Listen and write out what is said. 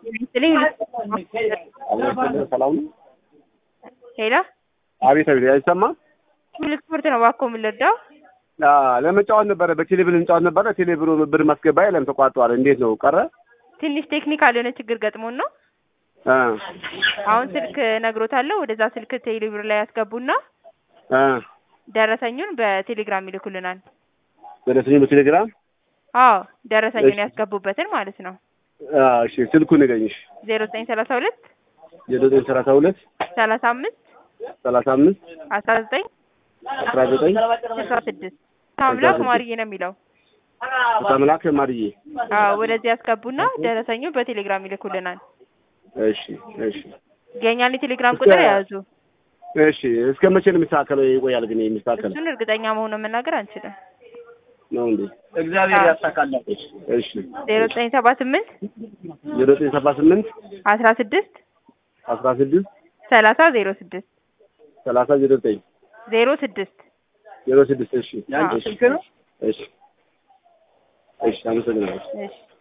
ሰላም ነው። ሄሎ አቤት አቤት፣ አይሰማም። ሁለት ስፖርት ነው እባክዎ የምንረዳው? ለመጫወት ነበረ፣ በቴሌብር እንጫወት ነበረ። ቴሌብሩ ብር ማስገባ የለም ተቋርጧል። እንዴት ነው ቀረ? ትንሽ ቴክኒካል የሆነ ችግር ገጥሞን ነው። እ አሁን ስልክ ነግሮታለሁ። ወደዛ ስልክ ቴሌብር ላይ ያስገቡና እ ደረሰኙን በቴሌግራም ይልኩልናል። ደረሰኝ በቴሌግራም አዎ ደረሰኙን እሺ። ያስገቡበትን ማለት ነው። አ፣ እሺ ስልኩ ንገኝሽ። ዜሮ ዘጠኝ ሰላሳ ሁለት የዘጠኝ ሰላሳ ሁለት ሰላሳ አምስት ሰላሳ አምስት አስራ ዘጠኝ አስራ ዘጠኝ ስልሳ ስድስት አምላክ ማርዬ ነው የሚለው። ተምላክ ማርዬ። አዎ ወደዚህ ያስገቡና ደረሰኙ በቴሌግራም ይልኩልናል። እሺ እሺ የእኛን የቴሌግራም ቁጥር የያዙ እሺ። እስከ መቼ ነው የሚስተካከለው? ይቆያል ግን የሚስተካከል እሱን እርግጠኛ መሆኑን መናገር አንችልም። ነው እንዴ? እግዚአብሔር ያሳካላት። እሺ ዜሮ ዘጠኝ ሰባ ስምንት ዜሮ ዘጠኝ ሰባ ስምንት አስራ ስድስት አስራ ስድስት ሰላሳ ዜሮ ስድስት ሰላሳ ዜሮ ዘጠኝ ዜሮ ስድስት ዜሮ ስድስት እሺ ያንቺ እሺ ስልክ ነው? እሺ እሺ አመሰግናለሁ። እሺ